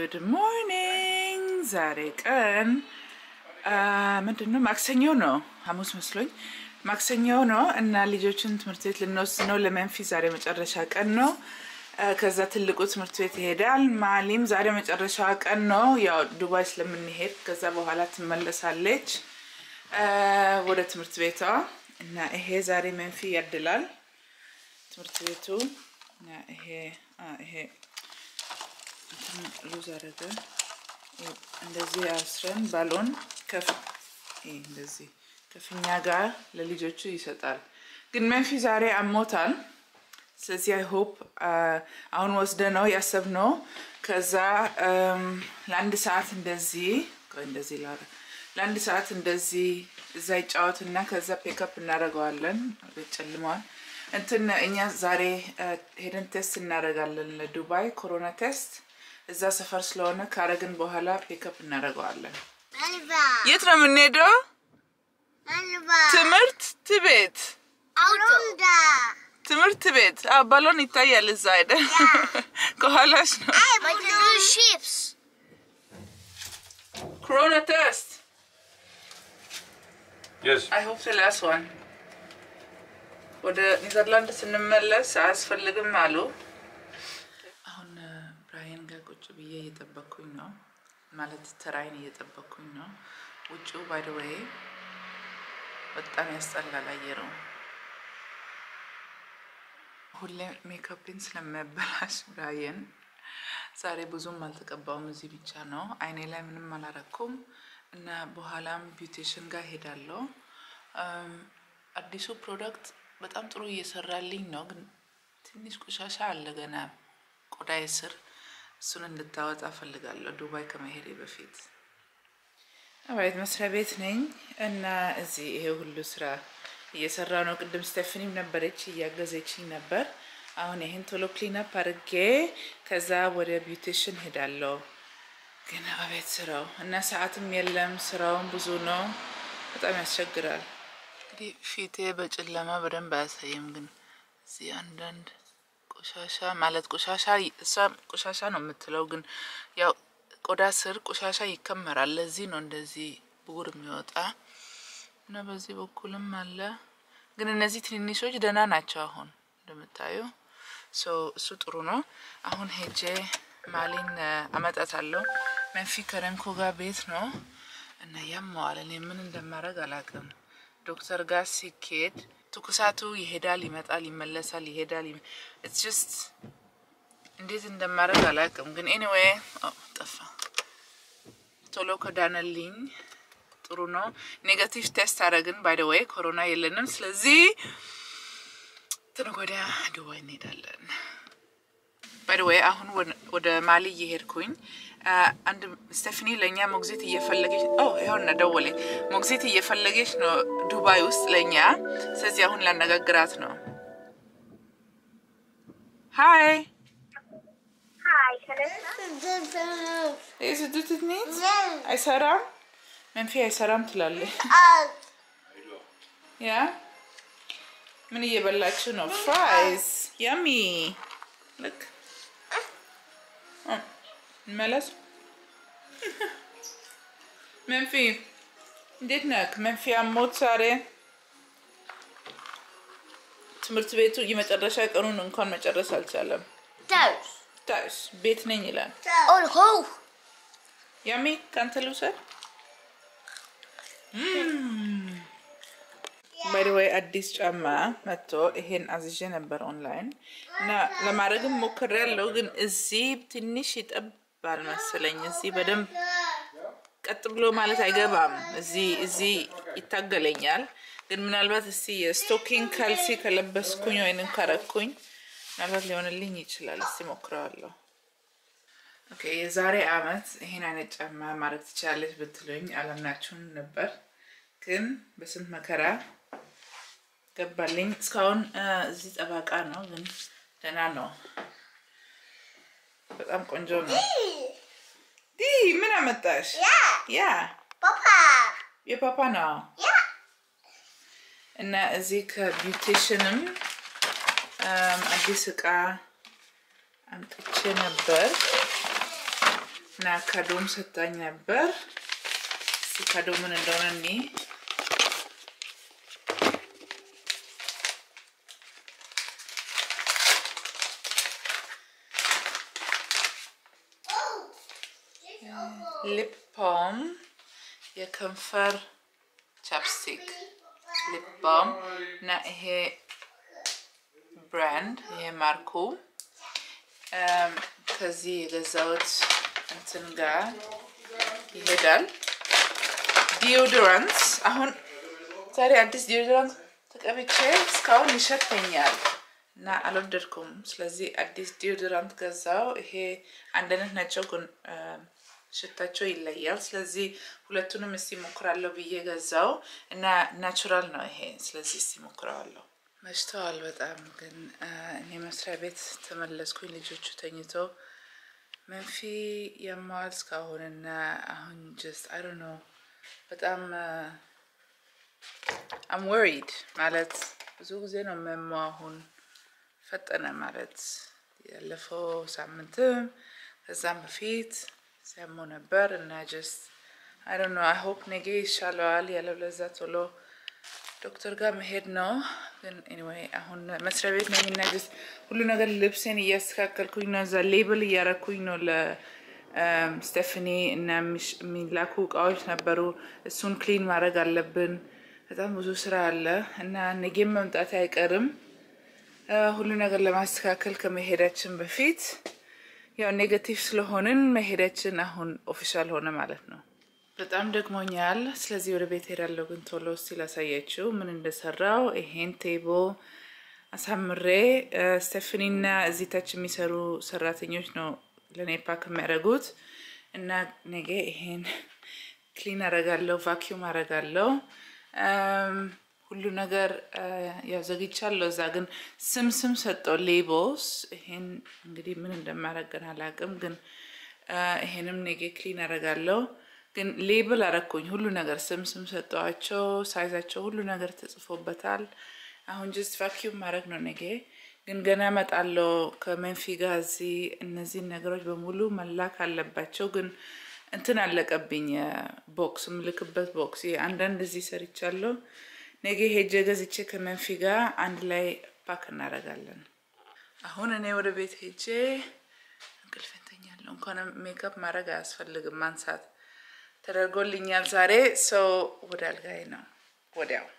ጉድ ሞርኒንግ። ዛሬ ቀን ምንድን ነው? ማክሰኞ ነው። ሐሙስ መስሎኝ ማክሰኞ ነው እና ልጆችን ትምህርት ቤት ልንወስድ ነው። ለመንፊ ዛሬ መጨረሻ ቀን ነው። ከዛ ትልቁ ትምህርት ቤት ይሄዳል። ማሊም ዛሬ መጨረሻ ቀን ነው። ያው ዱባይ ስለምንሄድ ከዛ በኋላ ትመለሳለች ወደ ትምህርት ቤቷ እና ይሄ ዛሬ መንፊ ያድላል ትምህርት ቤቱ እና ይሄ ይሄ ሉዝ አደረገ። እንደዚህ አስረን ባሎን ከፍ እንደዚህ ከፊኛ ጋር ለልጆቹ ይሰጣል። ግን መንፊ ዛሬ አሞታል። ስለዚህ አይ ሆፕ አሁን ወስደ ነው ያሰብነው። ከዛ ለአንድ ሰዓት እንደዚህ እንደዚህ ለአንድ ሰዓት እንደዚህ እዛ ይጫወትና ከዛ ፔክአፕ እናደርገዋለን። ጨልመዋል። እንትን እኛ ዛሬ ሄደን ቴስት እናደርጋለን ለዱባይ ኮሮና ቴስት እዛ ሰፈር ስለሆነ ካረግን በኋላ ፔክአፕ እናደርገዋለን። የት ነው የምንሄደው? ትምህርት ቤት ትምህርት ቤት ባሎን ይታያል። እዛ አይደ ከኋላሽ ነው ኮሮና ቴስት Yes. አይ ሆፕ ላስ ዋን ወደ ኔዘርላንድ ስንመለስ አያስፈልግም አሉ። አሁን ብራይን ጋር ቁጭ ብዬ እየጠበኩኝ ነው፣ ማለት ተራይን እየጠበኩኝ ነው። ውጭው ባይ ዘ ዌይ በጣም ያስጠላል አየሩ። ሁሌ ሜካፕን ስለሚያበላሽ ብራይን ዛሬ ብዙም አልተቀባውም። እዚህ ብቻ ነው አይኔ ላይ ምንም አላረኩም እና በኋላም ቢዩቴሽን ጋር ሄዳለሁ። አዲሱ ፕሮዳክት በጣም ጥሩ እየሰራልኝ ነው፣ ግን ትንሽ ቆሻሻ አለ ገና ቆዳዬ ስር። እሱን እንድታወጣ ፈልጋለሁ ዱባይ ከመሄዴ በፊት። አባይት መስሪያ ቤት ነኝ እና እዚህ ይሄ ሁሉ ስራ እየሰራ ነው። ቅድም ስቴፍኒም ነበረች እያገዘችኝ ነበር። አሁን ይህን ቶሎ ክሊንፕ አድርጌ ከዛ ወደ ቢዩቴሽን ሄዳለሁ። ግን አቤት ስራው እና ሰዓትም የለም። ስራውን ብዙ ነው። በጣም ያስቸግራል። እንግዲህ ፊቴ በጨለማ በደንብ አያሳይም፣ ግን እዚህ አንዳንድ ቆሻሻ ማለት ቆሻሻ እሷ ቆሻሻ ነው የምትለው፣ ግን ያው ቆዳ ስር ቆሻሻ ይከመራል። ለዚህ ነው እንደዚህ ብጉር የሚወጣ እና በዚህ በኩልም አለ። ግን እነዚህ ትንንሾች ደህና ናቸው። አሁን እንደምታዩ እሱ ጥሩ ነው። አሁን ሄጄ ማሊን አመጣታለሁ። መንፊ ከረንኮ ጋር ቤት ነው እና ያመዋል። እኔ ምን እንደማደርግ አላውቅም። ዶክተር ጋር ሲኬድ ትኩሳቱ ይሄዳል፣ ይመጣል፣ ይመለሳል፣ ይሄዳል። ኢትስ ጀስት እንዴት እንደማደርግ አላውቅም። ግን ኤኒዌይ ጠፋ። ቶሎ ከዳነልኝ ጥሩ ነው። ኔጋቲቭ ቴስት አደረግን። ባይ ደ ዌይ ኮሮና የለንም። ስለዚህ ትንግ ወዲያ ዱባይ እንሄዳለን። ባይ ወይ አሁን ወደ ማሊ እየሄድኩኝ አንድ ስቴፍኒ ለእኛ ሞግዚት እየፈለገች ይኸውና ደወለኝ። ሞግዚት እየፈለገች ነው ዱባይ ውስጥ ለእኛ። ስለዚህ አሁን ላነጋግራት ነው። ሀይ ስዱትትኒት አይሰራም፣ መንፊ አይሰራም ትላለች። ያ ምን እየበላችሁ ነው? ፍራይስ ያሚ ልክ መለስ መንፊ እንዴት ነክ? መንፊ አሞት ዛሬ ትምህርት ቤቱ የመጨረሻ ቀኑን እንኳን መጨረስ አልቻለም። ታስ ቤት ነኝ ይላል። ያሚ ከአንተ ልውሰድ። ባይደወይ አዲስ ጫማ መጥቶ ይሄን አዝዤ ነበር ኦንላይን እና ለማድረግም ሞክሬያለሁ፣ ግን እዚህ ትንሽ ይጠባል መሰለኝ። እዚህ በደንብ ቀጥ ብሎ ማለት አይገባም። እዚህ እዚህ ይታገለኛል። ግን ምናልባት እስቲ የስቶኪንግ ካልሲ ከለበስኩኝ ወይንም ካረኩኝ ምናልባት ሊሆንልኝ ይችላል። እስቲ ሞክረዋለሁ። ኦኬ የዛሬ አመት ይሄን አይነት ጫማ ማድረግ ትችላለች ብትሉኝ አላምናችሁም ነበር፣ ግን በስንት መከራ ገባልኝ። እስካሁን እዚህ ጠባቃ ነው፣ ግን ደህና ነው። በጣም ቆንጆ ነው። ዲ ምን አመጣሽ? ያ የፓፓ ነው። እና እዚህ ከቢውቴሽንም አዲስ እቃ አምጥቼ ነበር። እና ከዶም ሰጣኝ ነበር። እስኪ ከዶ ምን እንደሆነ እኔ ሊፕ ባም የከንፈር ቻፕስቲክ ሊፕ ባም እና ይሄ ብራንድ ይሄ ማርኩ ከዚህ የገዛሁት እንትን ጋር ይሄዳል። ዲዮድራንት አሁን ዛሬ አዲስ ዲዮድራንት ተቀብቼ እስካሁን ይሸተኛል እና አልወደድኩም። ስለዚህ አዲስ ዲዮድራንት ገዛው። ይሄ አንድ አይነት ናቸው ግን ሽታቸው ይለያል። ስለዚህ ሁለቱንም እስቲ ሞክራለሁ ብዬ ገዛው እና ናቹራል ነው ይሄ። ስለዚህ እስቲ ሞክረዋለሁ። መሽተዋል በጣም ግን እኔ መስሪያ ቤት ተመለስኩኝ። ልጆቹ ተኝተው መንፊ የማዋል እስካሁን እና አሁን ጀስት አይ ዶንት ኖ በጣም አም ወሪድ ማለት ብዙ ጊዜ ነው መሞ አሁን ፈጠነ ማለት ያለፈው ሳምንትም ከዛም በፊት ሲያሞ ነበር እና ጀስት አይ ዶንት ኖ አይ ሆፕ ነገ ይሻለዋል። ያለበለዛ ቶሎ ዶክተር ጋር መሄድ ነው። ግን ኤኒዌይ አሁን መስሪያ ቤት ነኝ እና ጀስት ሁሉ ነገር ልብሴን እያስተካከልኩኝ ነው። እዛ ሌብል እያረኩኝ ነው ለስቴፍኒ እና የሚላኩ እቃዎች ነበሩ። እሱን ክሊን ማድረግ አለብን። በጣም ብዙ ስራ አለ እና ነገም መምጣት አይቀርም። ሁሉ ነገር ለማስተካከል ከመሄዳችን በፊት ያው ኔጋቲቭ ስለሆንን መሄዳችን አሁን ኦፊሻል ሆነ ማለት ነው። በጣም ደግሞኛል። ስለዚህ ወደ ቤት ሄዳለሁ። ግን ቶሎ እስቲ ላሳያችሁ ምን እንደሰራው። ይሄን ቴብል አሳምሬ ስቴፍኒና እዚህ ታች የሚሰሩ ሰራተኞች ነው ለእኔ ፓክ የሚያደርጉት እና ነገ ይሄን ክሊን አረጋለሁ፣ ቫኪዩም አረጋለሁ። ሁሉ ነገር ያው ዘግቻለሁ። እዛ ግን ስም ስም ሰጠው ሌቦስ። ይሄን እንግዲህ ምን እንደማረገን አላውቅም፣ ግን ይሄንም ኔጌ ክሊን አረጋለሁ። ግን ሌብል አረኩኝ ሁሉ ነገር ስም ስም ሰጠዋቸው፣ ሳይዛቸው ሁሉ ነገር ተጽፎበታል። አሁን ጀስት ቫኪዩም ማድረግ ነው ኔጌ። ግን ገና እመጣለሁ ከመንፊ ጋር እዚህ እነዚህን ነገሮች በሙሉ መላክ አለባቸው። ግን እንትን አለቀብኝ ቦክስ ምልክበት ቦክስ አንዳንድ እዚህ ሰርቻለሁ። ነገ ሄጄ ገዝቼ ከመንፊ ጋር አንድ ላይ ፓክ እናደርጋለን። አሁን እኔ ወደ ቤት ሄጄ እንቅልፍ እንተኛለሁ። እንኳን ሜካፕ ማድረግ አያስፈልግም፣ ማንሳት ተደርጎልኛል ዛሬ። ሰው ወደ አልጋዬ ነው ወዲያው